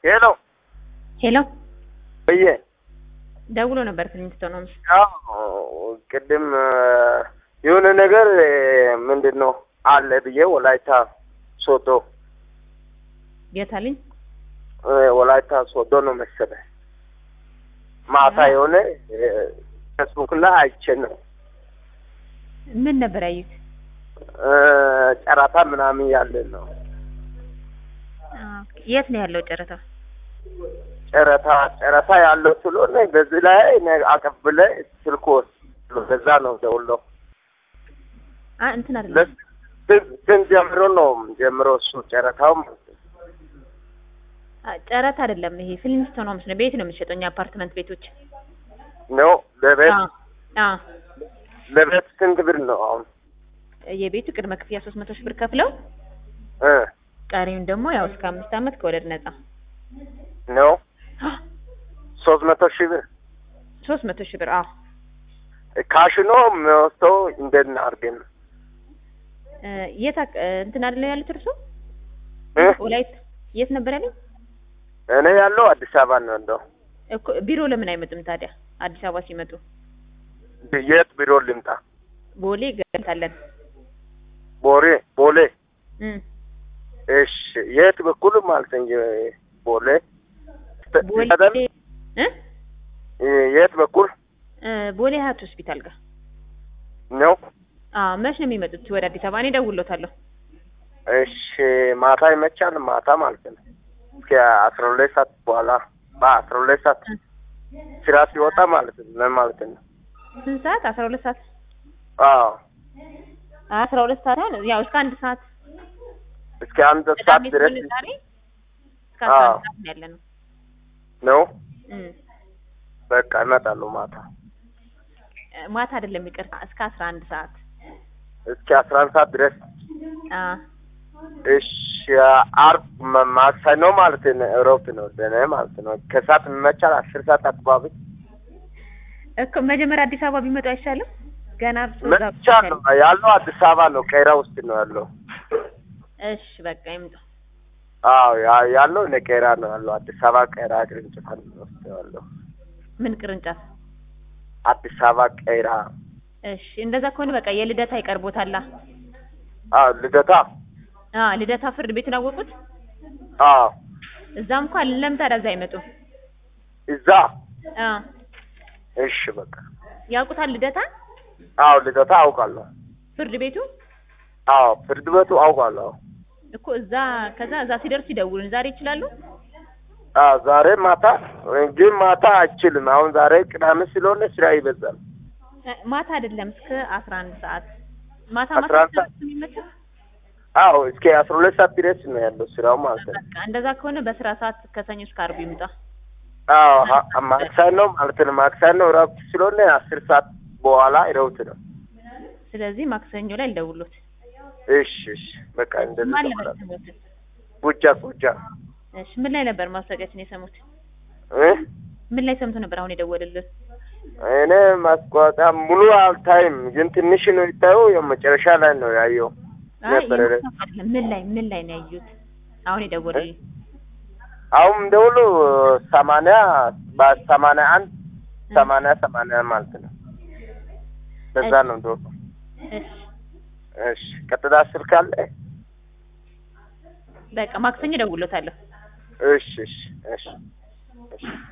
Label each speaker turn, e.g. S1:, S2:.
S1: ሄሎ
S2: ሄሎ
S1: ብዬ
S2: ደውሎ ነበር ክሊኒክ ነው ምስ
S1: ያው ቅድም የሆነ ነገር ምንድን ነው አለ ብዬ ወላይታ ሶዶ
S2: የታልኝ
S1: ወላይታ ሶዶ ነው መሰለህ ማታ የሆነ ፌስቡክ ላይ አይቼ ነው
S2: ምን ነበር ያዩት?
S1: ጨረታ ምናምን ያለ ነው
S2: የት ነው ያለው ጨረታ?
S1: ጨረታ ጨረታ ያለው ስለሆነ በዚህ ላይ አቀብለ ስልክ ወስዶ በዛ ነው ደውለው
S2: አ እንትን አይደለም
S1: ስን ጀምሮ ነው ጀምሮ እሱ ጨረታው ማለት ነው።
S2: አ ጨረታ አይደለም ይሄ ፊልሚስቶን ነው ነው ቤት ነው የሚሸጠው እኛ አፓርትመንት ቤቶች
S1: ነው ለቤት
S2: አ አ
S1: ለቤት ስንት ብር ነው አሁን?
S2: የቤቱ ቅድመ ክፍያ ሶስት መቶ ሺህ ብር ከፍለው
S1: እ
S2: ቀሪውን ደግሞ ያው እስከ አምስት ዓመት ከወለድ ነጻ
S1: ነው ሶስት መቶ ሺህ ብር
S2: ሶስት መቶ ሺህ ብር አዎ
S1: ካሽ ነው የሚወስደው እንዴት አድርገን ነው?
S2: እ የት አቅ- እንትን አይደለም ያሉት እርሱ
S1: እ
S2: ወላይት የት ነበር ያለኝ
S1: እኔ ያለው አዲስ አበባ ነው ያለው።
S2: እኮ ቢሮ ለምን አይመጡም ታዲያ አዲስ አበባ ሲመጡ
S1: የት ቢሮ ልምጣ?
S2: ቦሌ ገታለን
S1: ቦሌ ቦሌ
S2: እም
S1: እሺ የት በኩል ማለት እንጂ ቦሌ
S2: ቦሌ
S1: አይደል?
S2: እ
S1: የት በኩል
S2: እ ቦሌ ሀያት ሆስፒታል ጋር
S1: ነው?
S2: አዎ መች ነው የሚመጡት ወደ አዲስ አበባ እኔ እደውልሎታለሁ
S1: እሺ ማታ ይመቻል። ማታ ማለት ነው እስከ አስራ ሁለት ሰዓት በኋላ በአስራ ሁለት ሰዓት ስራ ሲወጣ ማለት ነው ምን ማለት ነው?
S2: ስንት ሰዓት አስራ ሁለት ሰዓት
S1: አዎ
S2: አስራ ሁለት ሰዓት አሁን ያው እስከ አንድ ሰዓት
S1: እስከ አንድ ሰዓት
S2: ቅዳሜ
S1: ድረስ
S2: ስለሆነ ዛሬ እስከ አስራ
S1: አዎ።
S2: አንድ ሰዓት ነው ያለ ነው
S1: ነው።
S2: እም
S1: በቃ እመጣለሁ ማታ
S2: እ ማታ አይደለም ይቅርታ እስከ አስራ አንድ ሰዓት
S1: እስከ አስራ አንድ ሰዓት ድረስ
S2: አ
S1: እሺ አርብ ማ- ማክሰኞ ማለት ነው እረፍት ነው ደህና ማለት ነው። ከሰዓት የሚመቻል አስር ሰዓት አካባቢ
S2: እኮ መጀመሪያ አዲስ አበባ ቢመጡ አይሻልም? ገና እርሱ እዛ
S1: መቻል ነው ያለው አዲስ አበባ ነው ቀይራ ውስጥ ነው ያለው።
S2: እሺ በቃ ይምጡ።
S1: አዎ ያ- ያለው እኔ ቀይራ ነው ያለው አዲስ አበባ ቀይራ ቅርንጫፍ ውስጥ ነው ያለው
S2: ምን ቅርንጫፍ?
S1: አዲስ አበባ ቀይራ።
S2: እሺ እንደዛ ከሆነ በቃ የልደታ ይቀርቦታላ።
S1: አዎ ልደታ።
S2: አ ልደታ ፍርድ ቤቱን አወቁት?
S1: አዎ
S2: እዛም እንኳን ለምን ታዲያ እዛ አይመጡም?
S1: እዛ
S2: አ
S1: እሺ በቃ
S2: ያውቁታል ልደታ
S1: አዎ ልደታ አውቃለሁ።
S2: ፍርድ ቤቱ
S1: አዎ ፍርድ ቤቱ አውቃለሁ።
S2: እኮ እዛ ከዛ እዛ ሲደርሱ ይደውሉን። ዛሬ ይችላሉ?
S1: አዎ ዛሬ ማታ ግን ማታ አይችልም። አሁን ዛሬ ቅዳሜ ስለሆነ ስራ ይበዛል።
S2: እ ማታ አይደለም እስከ አስራ አንድ ሰዓት ማታ
S1: አስራ አንድ
S2: ማታ
S1: ሰዓት?
S2: የሚመቸው
S1: አዎ እስከ አስራ ሁለት ሰዓት ድረስ ነው ያለው ስራው ማለት ነው።
S2: በቃ እንደዛ ከሆነ በስራ ሰዓት ከሰኞ እስከ ዓርብ ይምጣ።
S1: አዎ ሀ- ማክሰኞ ማለት ነው። ማክሰኞ እረፍት ስለሆነ አስር ሰዓት በኋላ እረፍት ነው።
S2: ስለዚህ ማክሰኞ ላይ ልደውሎት።
S1: እሺ እሺ በቃ እንደዚህ
S2: ማን
S1: ነው።
S2: ነበር የሰሙት?
S1: ቡጃ ቡጃ
S2: እሺ ምን ላይ ነበር ማስታወቂያችን የሰሙት?
S1: እ
S2: ምን ላይ ሰምቶ ነበር አሁን የደወለልን?
S1: እኔ ማስታወቂያ ሙሉ አልታይም፣ ግን ትንሽ ነው ይታየው። ያው መጨረሻ ላይ ነው ያየው
S2: አይ
S1: ነበረ።
S2: የማስታወቂያ አይደለም። ምን ላይ ምን ላይ ነው ያዩት? አሁን የደወለልን
S1: አሁን ደውሎ ሰማንያ በሰማንያ አንድ ሰማንያ ሰማንያ ማለት ነው። በዛ ነው ደውሎ።
S2: እሺ
S1: እሺ ቀጥታ ስልክ አለ?
S2: በቃ ማክሰኞ እደውልሎታለሁ።
S1: እሺ እሺ እሺ እሺ